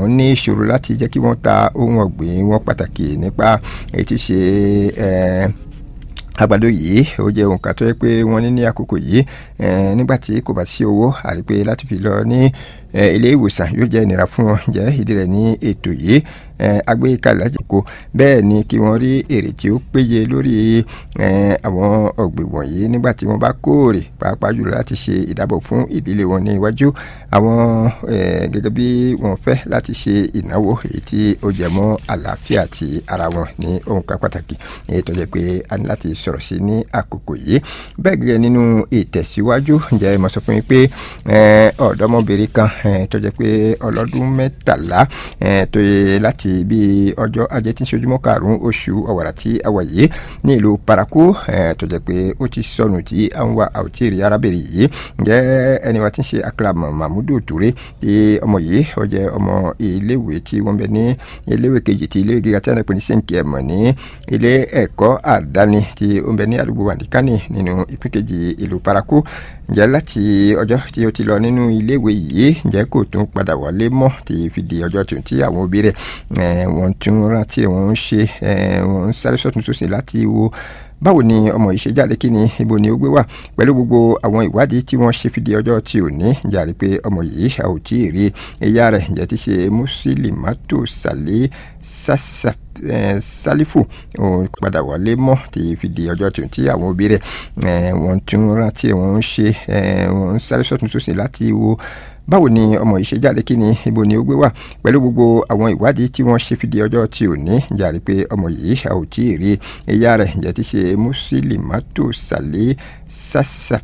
wọ́n ní ìṣòro láti jẹ́ kí wọ́n ta ohun ọ̀gbìn wọn pàtàkì nípa èyí tí ṣe àgbàdo yìí ó jẹ́ ohun kan tó yẹ pé wọ́n ní ní àkókò yìí nígbà tí kò bá sí owó àti pé láti fi lọ ní ilé ìwòsàn yóò jẹ́ ìnira fún wọn jẹ́ ìdí rẹ̀ ní ètò yìí agbékalẹ̀ láti kó bẹ́ẹ̀ ni kí wọ́n rí èrè tí ó péye lórí àwọn ọ̀gbìn wọ̀nyí nígbà tí wọ́n bá kóòrè pàápàá jùlọ láti ṣe ìdábò fún ìdílé wọn ní iwájú àwọn gẹ́gẹ́ bí wọ́n fẹ́ láti ṣe ìnáwó èyí tí ó jẹ mọ́ àlàáfíà ti ara wọn ní ohun kan pàtàkì èyí tó jẹ́ pé a ní láti sọ̀rọ̀ sí ní àkókò yìí bẹ́ẹ̀ gẹ́gẹ́ nínú ìtẹ̀síwájú ǹjẹ́ mo sọ fún yín pé ọ̀dọ́mọbìnrin kan tó jẹ́ pé ọlọ́dún mẹ́tàlá tó yẹ láti bí ọjọ́ ajé tí ń ṣe ojúmọ́ karùn-ún oṣù ọ̀wàrà tí a wà yìí ní ìlú paraku tó jẹ́ pé ó ti sọnù tí à ń wá àwòtí arábìnrin yìí ǹjẹ́ ẹni wa ti ń ṣe akérèmọ mahmudu toure tí ọmọ yìí ó jẹ́ ọmọ iléèwé tí wọ́n bẹ ní iléèwé kejì tí iléèwé gíga tí wọ́n pè ní sèǹkì ẹ̀mọ̀ ní ilé ẹ̀kọ́ àdáni tí ó ń bẹ ní àdúgbò wàndíkánì nínú ìpín kejì ìlú paraku ǹjẹ́ láti ọjọ́ tí ó ti lọ nínú iléèwé yìí ǹjẹ́ kò tún padà wọlé mọ́ tí fi di ọjọ́ tó tí àwọn òbí rẹ̀ wọ́n tún rántí wọ́n ń ṣe wọ́n ń sáré sọ́tún sósì láti wo báwo ni ọmọ yìí ṣe jáde kí ni ibo ni ó gbé wà pẹ̀lú gbogbo àwọn ìwádìí tí wọ́n ṣe fi di ọjọ́ tí ò ní jàre pé ọmọ yìí a ò tí ì rí ẹ̀yà rẹ̀ ǹjẹ́ ti ṣe mùsùlùmátò sàlẹ̀ sàṣà sálífù òun padà wọlé mọ́ tí fi di ọjọ́ tí tí àwọn òbí rẹ̀ wọ́n tún rántí wọ́n ń ṣe wọ́n ń sáré sọ́tún sósì láti wo báwo ni ọmọ yìí ṣe jáde kí ni ibo ni ó gbé wà pẹ̀lú gbogbo àwọn ìwádìí tí wọ́n ṣe fi di ọjọ́ tí ò ní jàre pé ọmọ yìí a ò tí ì rí ẹ̀yà rẹ̀ ǹjẹ́ ti ṣe mùsùlùmátò sàlẹ̀ sàṣà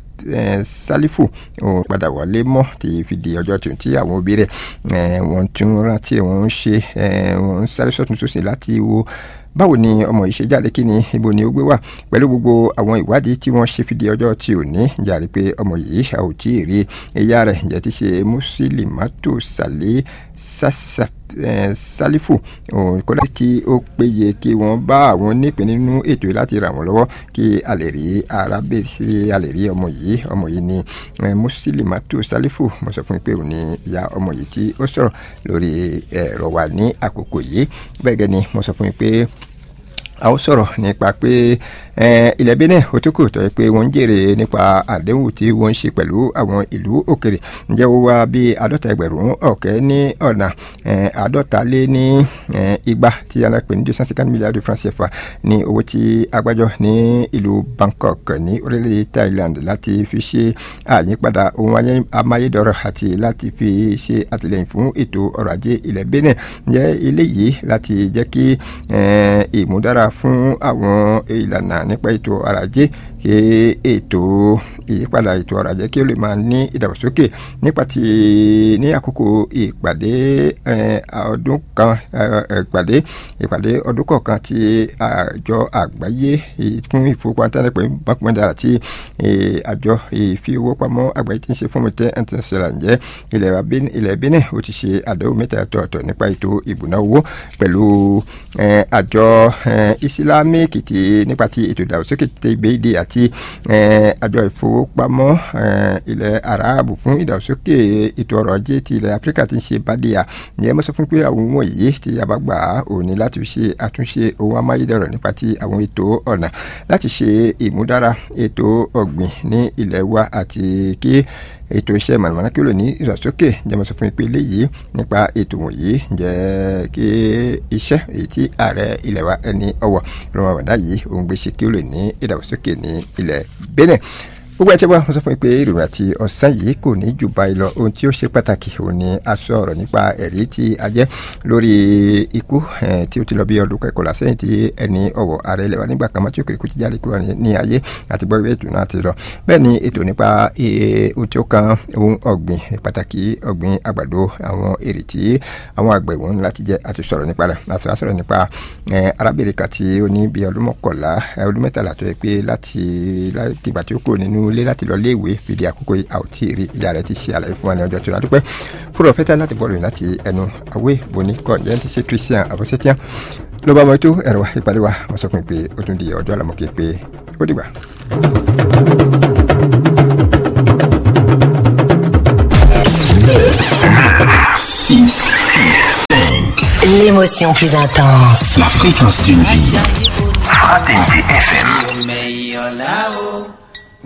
sálífù òun padà wọlé mọ́ tí fi di ọjọ́ tí tí àwọn òbí rẹ̀ wọ́n tún rántí wọ́n ń ṣe wọ́n ń sáré sọ́tún sósì láti wo báwo ni ọmọ yìí ṣe jáde kí ni ibo ni ó gbé wà pẹ̀lú gbogbo àwọn ìwádìí tí wọ́n ṣe fi di ọjọ́ tí ò ní jàre pé ọmọ yìí a ò tí ì rí ẹ̀yà rẹ̀ ǹjẹ́ ti ṣe mùsùlùmátò sàlẹ̀ sàṣà sálífù kódà tí ó péye kí wọ́n bá àwọn nípìn nínú ètò yìí láti ràn wọ́n lọ́wọ́ kí a lè rí arábìnrin a lè rí ọmọ yìí ọmọ yìí ni mùsùlùmátò sálífù mo sọ fún yín pé òun ni ìyá ọmọ yìí tí ó sọ̀rọ̀ lórí ẹ̀rọ wa ní àkókò yìí bẹ́ẹ̀ gẹ́ ni mo sọ fún yín pé a ó sọ̀rọ̀ nípa pé ilẹ̀ Benin ó tó kù tó yẹ pé wọ́n ń jèrè nípa àdéhùn tí wọ́n ń ṣe pẹ̀lú àwọn ìlú òkèrè ǹjẹ́ ó wá bí àádọ́ta ẹgbẹ̀rún ọ̀kẹ́ ní ọ̀nà àádọ́ta lé ní igba tí a pè ní deux cent cinquante milliards de francs CFA ní owó tí agbájọ ní ìlú Bangkok ní orílẹ̀-èdè Thailand láti fi ṣe àyípadà ohun amáyédọrọ̀ àti láti fi ṣe àtìlẹ́yìn fún ètò ọrọ̀ ajé ilẹ̀ Benin ǹjẹ́ eléyìí láti jẹ́ kí ìmúdára fún àwọn ìlànà nípa ètò ọrọ̀ ajé kí ètò ìyípadà ètò ọrọ̀ ajé kí ó lè máa ní ìdàgbàsókè nípa ti ní àkókò ìpàdé ọdún kan ìpàdé ìpàdé ọdún kọ̀ọ̀kan ti àjọ àgbáyé fún ìfowópamọ́ pẹ̀lú bákúmọ́dà àti àjọ ìfowópamọ́ àgbáyé tí ń ṣe fún mi tẹ́ international ǹjẹ́ ilẹ̀ Benin ó ti ṣe àdéhùn mẹ́ta ọ̀tọ̀ọ̀tọ̀ nípa ètò ìbùná owó pẹ̀lú àjọ islamic ti nípa ti ètò ìdàgbàsókè ti gbèdé àti àjọ ìfowópamọ́ ilẹ̀ arabu fún ìdàgbàsókè ètò ọrọ̀ ajé ti ilẹ̀ áfíríkà ti ń ṣe bádìyà ǹjẹ́ mo sọ fún pé àwọn ohun wọ̀nyí tí a bá gbà á òní láti fi ṣe àtúnṣe ohun amáyédẹrọ̀ nípa ti àwọn ètò ọ̀nà láti ṣe ìmúdára ètò ọ̀gbìn ní ilẹ̀ wa àti kí ètò iṣẹ́ mọ̀nàmọ́ná kí ó lè ní ìdàgbàsókè ǹjẹ́ mo sọ fún yín pé eléyìí nípa ètò wọ̀nyí ǹjẹ́ kí iṣẹ́ èyí tí ààrẹ ilẹ̀ wa ẹni ọwọ́ rọmọ bàdá yìí òun gbé ṣe kí ó lè ní ìdàgbàsókè ní ilẹ̀ Benin gbogbo ẹtí wa mo sọ fún yín pé ìròyìn àti ọ̀sán yìí kò ní jù báyìí lọ ohun tí ó ṣe pàtàkì òun ni a sọ ọ̀rọ̀ nípa ẹ̀rí tí a jẹ́ lórí ikú tí ó ti lọ bí ọdún kẹkọ̀ọ́ sẹ́yìn tí ẹni ọ̀wọ̀ ààrẹ ilẹ̀ wa nígbà kan mọ́ tí òkèrè kú ti jáde kúrò ní ayé àti gbọ́ ìwé ètò náà ti lọ bẹ́ẹ̀ ni ètò nípa ohun tí ó kan ohun ọ̀gbìn pàtàkì ọ̀gbìn àgbàdo àwọn èrè tí àwọn àgbẹ̀ wọn láti jẹ àti sọ̀rọ̀ nípa rẹ̀ láti wá sọ̀rọ̀ nípa arábìnrin kan tí ó ní bí ọdún mọ́kànlá ọdún mẹ́tàlá tó yẹ pé láti ìgbà tí ó kúrò nínú ilé láti lọ léèwé fìdí àkókò àwòtí rí ìyá rẹ̀ ti ṣe àlàyé fún wa ní ọjọ́ tó ládùúpẹ́ fúnra fẹ́tà láti bọ́ọ̀lù láti ẹnu àwé boni kọ́ ǹjẹ́ ti ṣe Christian àbọ̀sẹ́tíà ló bá mọ ètò ẹ̀rọ ìpàdé wa mo sọ fún mi pé ó tún di ọjọ́ àlàmọ́kè pé ó dìgbà. six, six, seven. L'émotion plus intense. La fréquence d'une vie. Fraternité FM.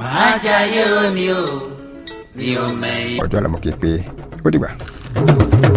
ọjọ́ àlàmọ́ kí pé ó dìgbà.